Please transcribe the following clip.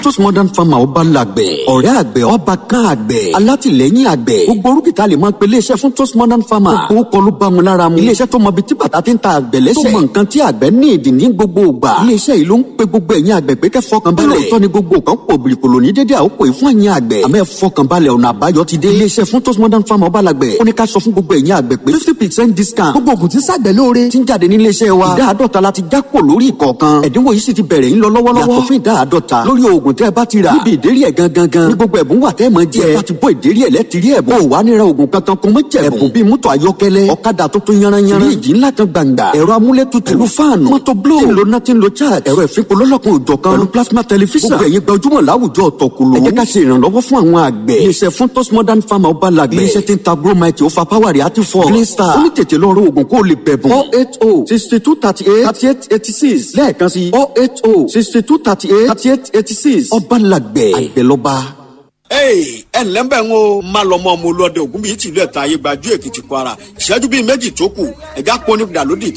Funtos Modern Farmer ọba làgbẹ̀ ọ̀rẹ́ àgbẹ̀ ọba kan àgbẹ̀ alátìlẹ́yìn àgbẹ̀ gbogbo orúkìtà lè máa pe iléeṣẹ́ Funtos Modern Farmer gbogbo kọ́ ló bá wọn lára mu iléeṣẹ́ tó mọ ibi tí bàtà ti ń ta àgbẹ̀ lẹ́sẹ̀ tó mọ nǹkan tí àgbẹ̀ ní ìdí ní gbogbo ìgbà iléeṣẹ́ yìí ló ń pe gbogbo ẹ̀yin àgbẹ̀ pé kẹ́ fọkàn balẹ̀ lóòótọ́ ni gbogbo kan pò bìrìkòlò ní dédé àkókò yìí fún ẹ̀yin àgbẹ̀ àmọ́ ẹ fọkàn balẹ̀ ọ̀nà àbáyọ ti dé iléeṣẹ́ Funtos Modern Farmer ọba làgbẹ̀ ó ní ká sọ fún gbogbo ẹ̀yin àgbẹ̀ pé fifty percent discount gbogbo ògùn tí ṣàgbẹ̀ lóore ti ń jáde ní iléeṣẹ́ wa ìdá àádọ́ta la ti já kò lórí ìkọ̀ọ̀kan ẹ̀dínwó yìí sì ti bẹ̀rẹ̀ ń lọ lọ́wọ́lọ́wọ́ yàtọ̀ fún ìdá àádọ́ta lórí oògùn tẹ́ ẹ bá ti rà níbi ìdérí ẹ̀ gangan gan ní gbogbo ẹ̀bùn wà tẹ́ ẹ máa jẹ ẹ bá ti bọ́ ìdérí ẹ̀ lẹ́tìrí ẹ̀bùn ò wá níra oògùn kankan kún mọ́ jẹ̀bùn ẹ̀bùn bíi mọ́tò ayọ́kẹ́lẹ́ ọ̀kadà tuntun yanranyanran fíríjì ńlá kan gbàǹgbà ẹ̀rọ amúlétutù pẹ̀lú fáànù mọ́tò bló tí ń lo náà tí ń lo charge ẹ̀rọ ìfipò lọ́lọ́kun òjọ̀ kan pẹ̀lú plasma television gbogbo ẹ̀yin gbajúmọ̀ láwùjọ ọ̀tọ̀kùlù ẹ jẹ́ ká ṣe ìrànlọ́wọ́ fún àwọn àgbẹ̀ iléeṣẹ́ Funtos Modern Farmer ọba làgbẹ̀ iléeṣẹ́ tí ń ta bromite ó fa power rẹ̀ àti fọ́ green star ó ní tètè lọ rọ oògùn kó o lè bẹ̀bùn four eight oh sixty two thirty eight thirty eight eighty six lẹ́ẹ̀kan sí four eight oh sixty two thirty eight thirty eight eighty six ọba làgbẹ̀ àgbẹ̀lọba. ẹ ǹlẹ́ ń bẹ̀ ń o má lọ mọ́ ọmọ olóde ògún bíi tìlú ẹ̀ta ayé gbajú èkìtì kwara ìṣẹ́jú bíi méjì tó kù ẹ̀gá pọ́nipidà lódì